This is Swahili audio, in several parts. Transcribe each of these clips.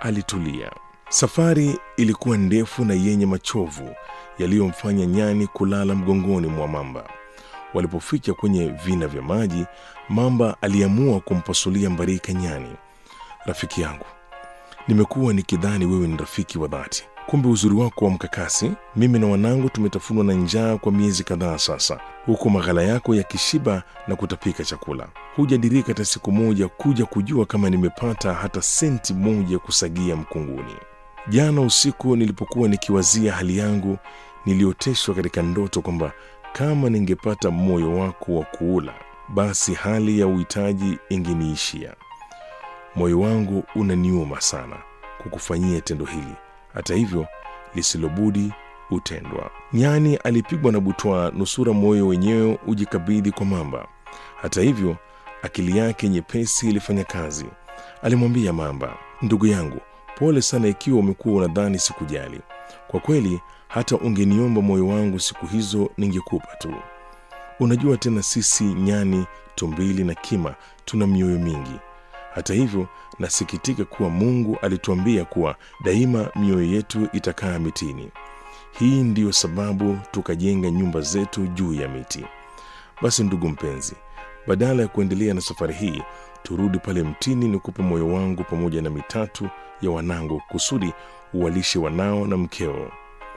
alitulia. Safari ilikuwa ndefu na yenye machovu yaliyomfanya nyani kulala mgongoni mwa mamba. Walipofika kwenye vina vya maji, mamba aliamua kumpasulia mbarika nyani. Rafiki yangu, nimekuwa nikidhani wewe ni rafiki wa dhati, kumbe uzuri wako wa mkakasi. Mimi na wanangu tumetafunwa na njaa kwa miezi kadhaa sasa, huku maghala yako yakishiba na kutapika chakula. Hujadirika hata siku moja kuja kujua kama nimepata hata senti moja kusagia mkunguni. Jana usiku nilipokuwa nikiwazia hali yangu, nilioteshwa katika ndoto kwamba kama ningepata moyo wako wa kuula, basi hali ya uhitaji ingeniishia. Moyo wangu unaniuma sana kukufanyia tendo hili, hata hivyo lisilobudi utendwa. Nyani alipigwa na butwaa, nusura moyo wenyewe ujikabidhi kwa mamba. Hata hivyo akili yake nyepesi ilifanya kazi. Alimwambia mamba, ndugu yangu, pole sana ikiwa umekuwa unadhani sikujali. Kwa kweli hata ungeniomba moyo wangu siku hizo ningekupa tu. Unajua tena, sisi nyani, tumbili na kima tuna mioyo mingi. Hata hivyo nasikitika kuwa Mungu alituambia kuwa daima mioyo yetu itakaa mitini. Hii ndiyo sababu tukajenga nyumba zetu juu ya miti. Basi ndugu mpenzi, badala ya kuendelea na safari hii, turudi pale mtini, nikupe moyo wangu pamoja na mitatu ya wanangu, kusudi uwalishe wanao na mkeo.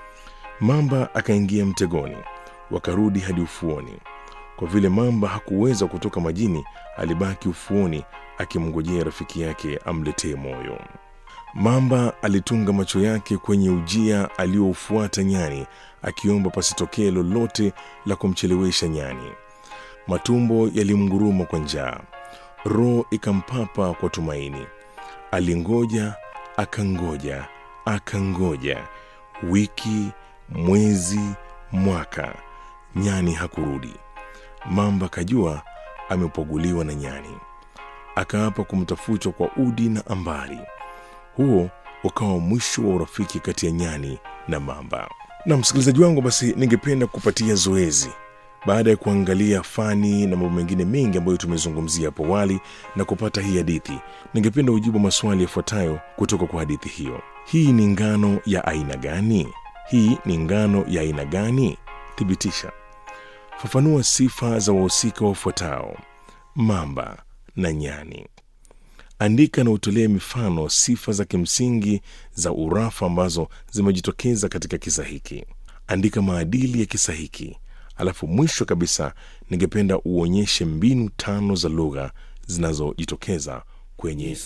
Mamba akaingia mtegoni, wakarudi hadi ufuoni. Kwa vile mamba hakuweza kutoka majini, alibaki ufuoni akimngojea rafiki yake amletee moyo. Mamba alitunga macho yake kwenye ujia aliyoufuata nyani, akiomba pasitokee lolote la kumchelewesha nyani. Matumbo yalimnguruma kwa njaa, roho ikampapa kwa tumaini. Alingoja, akangoja, akangoja, wiki, mwezi, mwaka, nyani hakurudi. Mamba kajua amepoguliwa na nyani, akaapa kumtafuta kwa udi na ambari. Huo ukawa mwisho wa urafiki kati ya nyani na mamba. Na msikilizaji wangu, basi ningependa kupatia zoezi baada ya kuangalia fani na mambo mengine mengi ambayo tumezungumzia hapo awali na kupata hii hadithi, ningependa ujibu maswali yafuatayo kutoka kwa hadithi hiyo. Hii ni ngano ya aina gani? Hii ni ngano ya aina gani? Thibitisha. Fafanua sifa za wahusika wafuatao: mamba na nyani. Andika na utolee mifano sifa za kimsingi za urafa ambazo zimejitokeza katika kisa hiki. Andika maadili ya kisa hiki. Alafu mwisho kabisa, ningependa uonyeshe mbinu tano za lugha zinazojitokeza kwenye